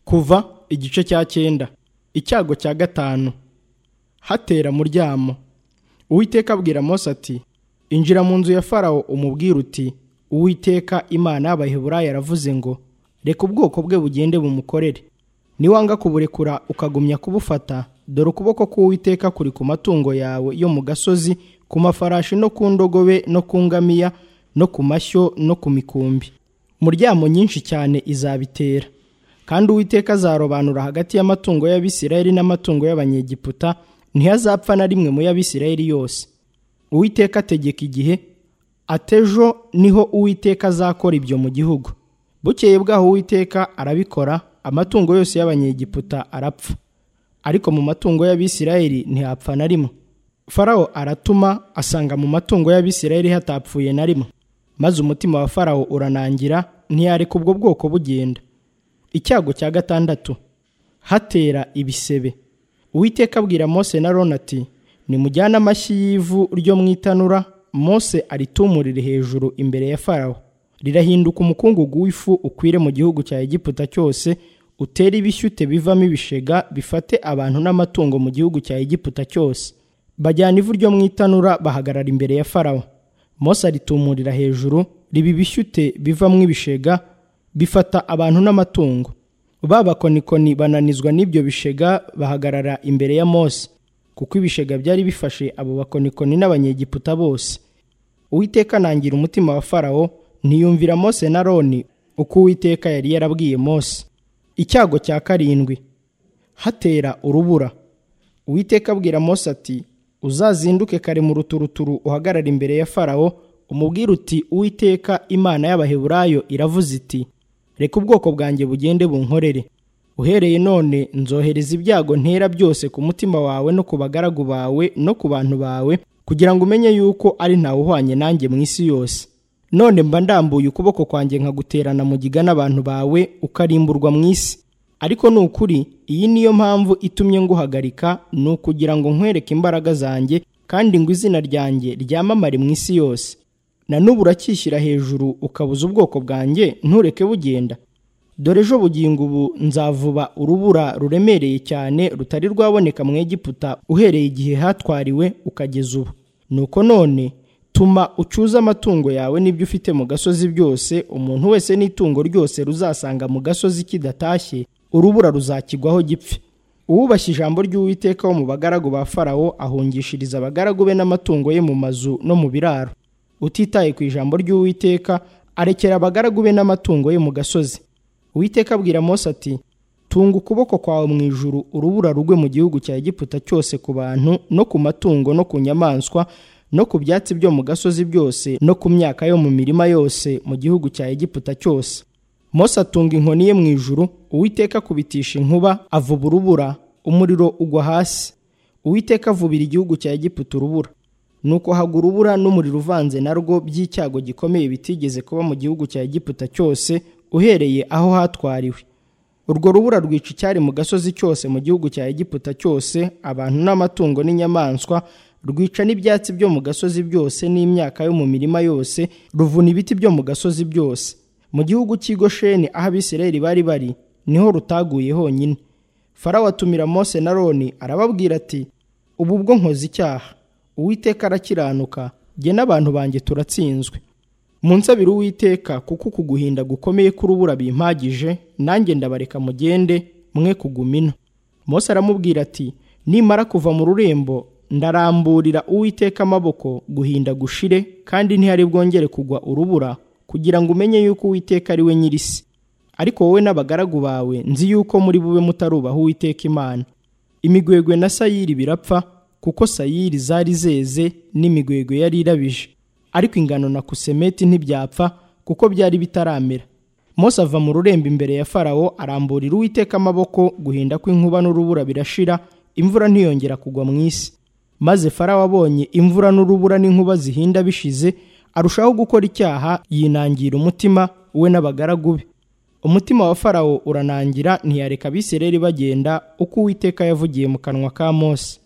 kuva igice cya cyenda icyago cya gatanu hatera muryamo uwiteka abwira mose ati injira mu nzu ya farawo umubwire uti uwiteka imana y'abaheburayo aravuze ngo reka ubwoko bwe bugende bumukorere niwanga kuburekura ukagumya kubufata dore ukuboko k'uwiteka kuri ku matungo yawe yo mu gasozi ku mafarashi no ku ndogobe no ku ngamiya no ku mashyo no ku mikumbi muryamo nyinshi cyane izabitera kandi uwiteka azarobanura hagati y'amatungo y'abisirayeli n'amatungo y'abanyegiputa ntihazapfa na rimwe mu y'abisirayeli yose uwiteka ategeka igihe atejo niho uwiteka azakora ibyo mu gihugu bukeye bwaho uwiteka arabikora amatungo yose y'abanyegiputa arapfa ariko mu matungo y'abisirayeli ntihapfa na rimwe farawo aratuma asanga mu matungo y'abisirayeli hatapfuye na rimwe maze umutima wa farawo uranangira ntiyareka ubwo bwoko bugenda icyago cya gatandatu hatera ibisebe uwiteka abwira mose na rona ati nimujyane amashyi y'ivu ryo mu itanura mose aritumurire hejuru imbere ya farawo rirahinduka umukungugu w'ifu ukwire mu gihugu cya egiputa cyose utere ibishyute bivamo ibishega bifate abantu n'amatungo mu gihugu cya egiputa cyose bajyana ivu ryo mu itanura bahagarara imbere ya farawo mose aritumurira hejuru riba ibishyute bivamo ibishega bifata abantu n'amatungo babakonikoni bananizwa n'ibyo bishega bahagarara imbere ya mose kuko ibishega byari bifashe abo bakonikoni n'abanyegiputa bose uwiteka anangira umutima wa farawo ntiyumvira mose na roni uko uwiteka yari yarabwiye mose icyago cya karindwi hatera urubura uwiteka abwira mose ati uzazinduke kare mu ruturuturu uhagarara imbere ya farawo umubwire uti uwiteka imana y'abaheburayo iravuze iti reka ubwoko bwanjye bugende bunkorere uhereye none nzohereza ibyago ntera byose ku mutima wawe no ku bagaragu bawe no ku bantu bawe kugira ngo umenye yuko ari ntawe uhwanye nanjye mu isi yose none mba ndambuye ukuboko kwanjye nkaguterana mugiga n'abantu bawe ukarimburwa mu isi ariko ni ukuri iyi niyo mpamvu itumye nguhagarika ni ukugira ngo nkwereke imbaraga zanjye kandi ngo izina ryanjye ryamamare mu isi yose na n'ubu urakishyira hejuru ukabuza ubwoko bwanjye ntureke bugenda dore ejo bugingo ubu nzavuba urubura ruremereye cyane rutari rwaboneka mu Egiputa uhereye igihe hatwariwe ukageza ubu nuko none tuma ucuze amatungo yawe n'ibyo ufite mu gasozi byose umuntu wese n'itungo ryose ruzasanga mu gasozi kidatashye urubura ruzakigwaho gipfe uwubashye ijambo ry'uwiteka wo mu bagaragu ba farawo ahungishiriza abagaragu be n'amatungo ye mu mazu no mu biraro utitaye ku ijambo ry'uwiteka arekera abagaragu be n'amatungo ye mu gasozi uwiteka abwira mose ati tunga ukuboko kwawe mu ijuru urubura rugwe mu gihugu cya egiputa cyose ku bantu no ku matungo no ku nyamaswa no ku byatsi byo mu gasozi byose no ku myaka yo mu mirima yose mu gihugu cya egiputa cyose mose atunga inkoni ye mu ijuru uwiteka akubitisha inkuba avuba urubura umuriro ugwa hasi uwiteka avubira igihugu cya egiputa urubura nuko haga urubura n'umuriro uvanze narwo by'icyago gikomeye bitigeze kuba mu gihugu cya egiputa cyose uhereye aho hatwariwe urwo rubura rwica icyari mu gasozi cyose mu gihugu cya egiputa cyose abantu n'amatungo n'inyamaswa rwica n'ibyatsi byo mu gasozi byose n'imyaka yo mu mirima yose ruvuna ibiti byo mu gasozi byose mu gihugu cy'igosheni aho abisirayeli bari bari niho rutaguye honyine farawo atumira mose na roni arababwira ati ubu bwo nkoze icyaha uwiteka arakiranuka jye n'abantu banjye turatsinzwe munsabire uwiteka kuko uku guhinda gukomeye k'urubura bimpagije nanjye ndabareka mugende mwe kuguma ino mose aramubwira ati nimara kuva mu rurembo ndaramburira uwiteka amaboko guhinda gushire kandi ntihari bwongere kugwa urubura kugira ngo umenye yuko uwiteka ari we nyirisi ariko wowe n'abagaragu bawe nzi yuko muri bube mutarubaha uwiteka imana imigwegwe na sayiri birapfa kuko sayiri zari zeze n'imigwegwe yari irabije ariko ingano na kusemeti ntibyapfa kuko byari bitaramera mose ava mu rurembo imbere ya farawo aramburira uwiteka amaboko guhinda kw'inkuba n'urubura birashira imvura ntiyongera kugwa mu isi maze farawo abonye imvura n'urubura n'inkuba zihinda bishize arushaho gukora icyaha yinangira umutima we n'abagaragu be umutima wa farawo uranangira ntiyareka abisireri bagenda uko uwiteka yavugiye mu kanwa ka mose